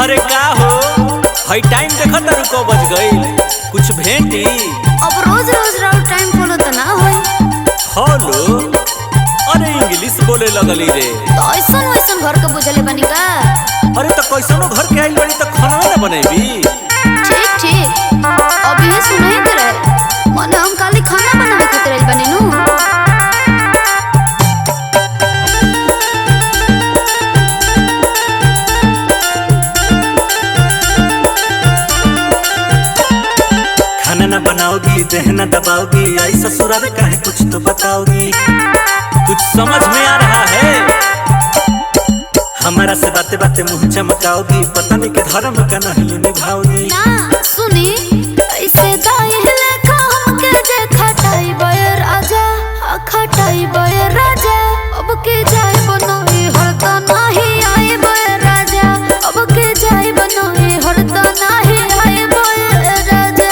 अरे का हो हई टाइम देखत तारू को बज गईल कुछ भेंटी अब रोज रोज राउर टाइम फॉलो त ना होई हेलो अरे इंग्लिश बोले लगली रे तो ऐसन वैसन घर के बुझले बनी का अरे तो कैसनो घर के आइल बड़ी तो खाना ना बनेबी ठीक ठीक अब ये सुनही के रहे मन हम खाली खाना बनावे खातिर आइल बनी नु खाना ना बनाओगी दहना दबाओगी आई ससुराल का है कुछ तो बताओगी कुछ समझ में आ रहा है हमारा से बातें बातें मुंह चमकाओगी पता नहीं के धर्म का नहीं निभाओगी ना सुनी ऐसे दाई लेखा हमके जे खटाई बय राजा आ खटाई बय राजा अब के जाय बनोई हरता नाही आए बय राजा अब के जाय बनोई हरता नाही आए बय राजा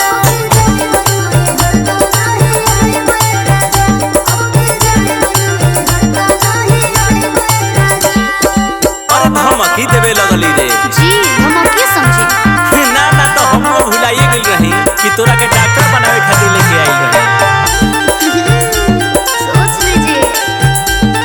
अरे धमकी देवे लगली रे जी हम अब के समझी ना ना तो हम लोग भुलाइए गई रही कि तोरा के डॉक्टर बनावे खातिर लेके आई रही सोच लीजिए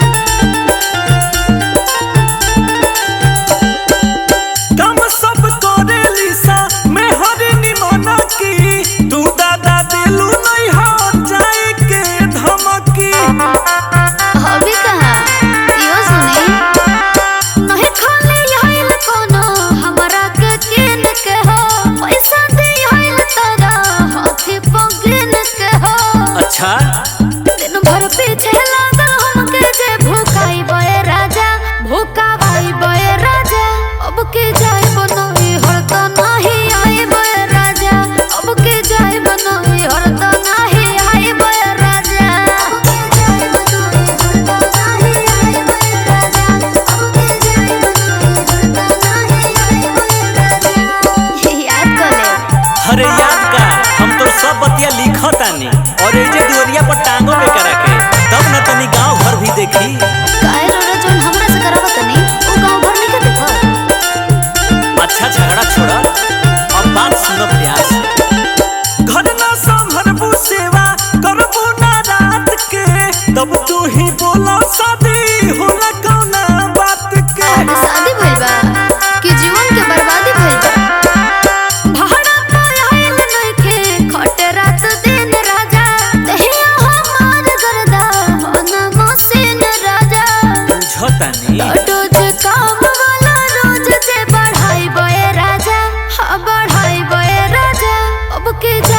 काम सब करे लिसा मैं हरी निमना की तू दादा दिलू नहीं हो जाए के धमकी अभी कहाँ यो सुनी नहीं खाली आइल कोनो हमरा के किन के हो पैसा दे आइल तारा हाथी पगिन के हो अच्छा दिन भर पीछे लागल हमके जे भूखाई बय राजा भूखावाई बय राजा अब के जाय बनोई हरता नाही आए बय राजा अब के जाय बनोई हरता नाही आए बय राजा अब के जाय बनोई हरता नाही आए बय राजा अब के जाय बनोई हरता नाही आए बय राजा याद कर ले अरे याद का हम तो सब बतिया लिखतानी और ये जे दुवरिया पर टांगो पे करा के तब न तनी गांव भर भी देखी काहे रोड़ा जोन हमरा से करावत नहीं ओ गांव भर नहीं के देखो अच्छा झगड़ा छोड़ा अब बात सुनो प्यार से घर ना संभरबू सेवा करबू ना रात के तब तू ही बोला शादी होला कौना बात के आज शादी भइल बा कि जीवन के बर्बादी भइल बा भाड़ा पर आइल नइखे खटे रात दिन राजा देहिया हमार गरदा होना मसीन राजा बुझतानी रोज काम वाला रोज जे बढ़ाई बय राजा हाँ बढ़ाई बय राजा अब के